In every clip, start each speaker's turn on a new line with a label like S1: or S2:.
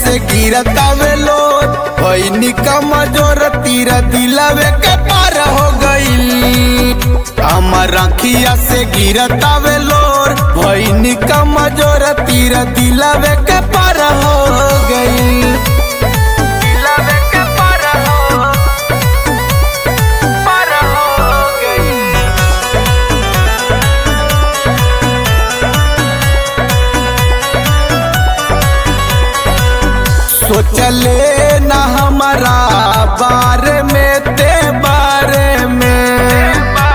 S1: से गिरतावे लोर भईनी कमजोर तीर दिलावे के पार हो गईल हमर अखिया से गिरतावे लोर भईनी कमजोर तीर दिलावे के पार हो गईल दिलावे के पार हो पार हो गईल सोचले न हमारा बारे में ते बारे में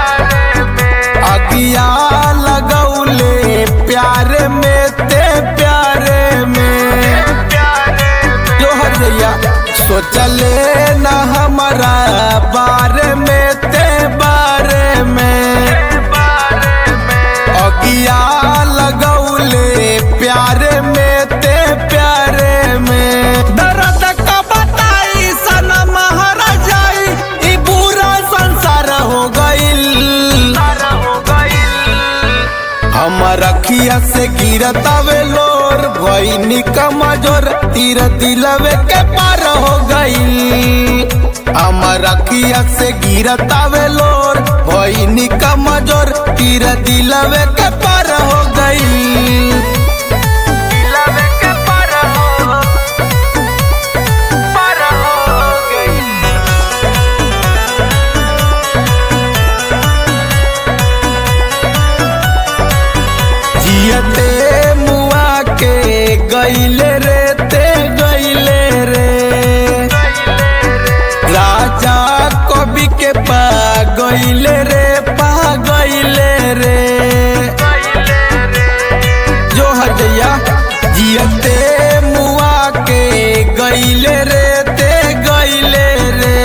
S1: अगिया लगौले प्यारे में ते प्यारे में जो हर जैया सोचले न हमारा बारे में ते बारे में अगिया लगौले प्यारे में ते प्यारे में दर्द का बताई सनम हर जाई ई पूरा संसार हो गईल हमर अखिया से गिरतावे लोर भईनी कमजोर तीर दिलवे के पार हो गईल हमर अखिया से गिरतावे लोर भईनी कमजोर तीर दिलवे के पार हो गईल दिलवे के पार हो पार हो गईल जियते मुआ के गईले रे ते गईले रे राजा कवि के पा गईले रे पा गईले रे जो हजया जियते मुआ के गईले रे ते गईले रे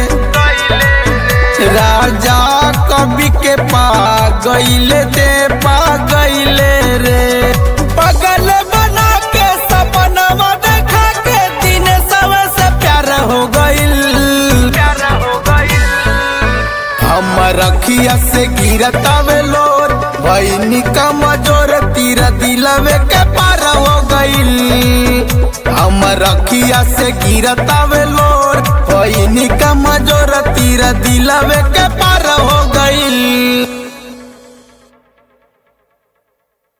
S1: राजा कवि के पा गईले ते पा गईले रे पगल बना के सपनवा देखा के दिन सब से प्यार हो गईल प्यार हो गईल हमर अखिया से गिरतावे लोर भईनी कमजोर तीर दिलवे के पार हो गईल हमर अखिया से गिरतावे लोर भईनी कमजोर तीर दिलवे के पार हो गईल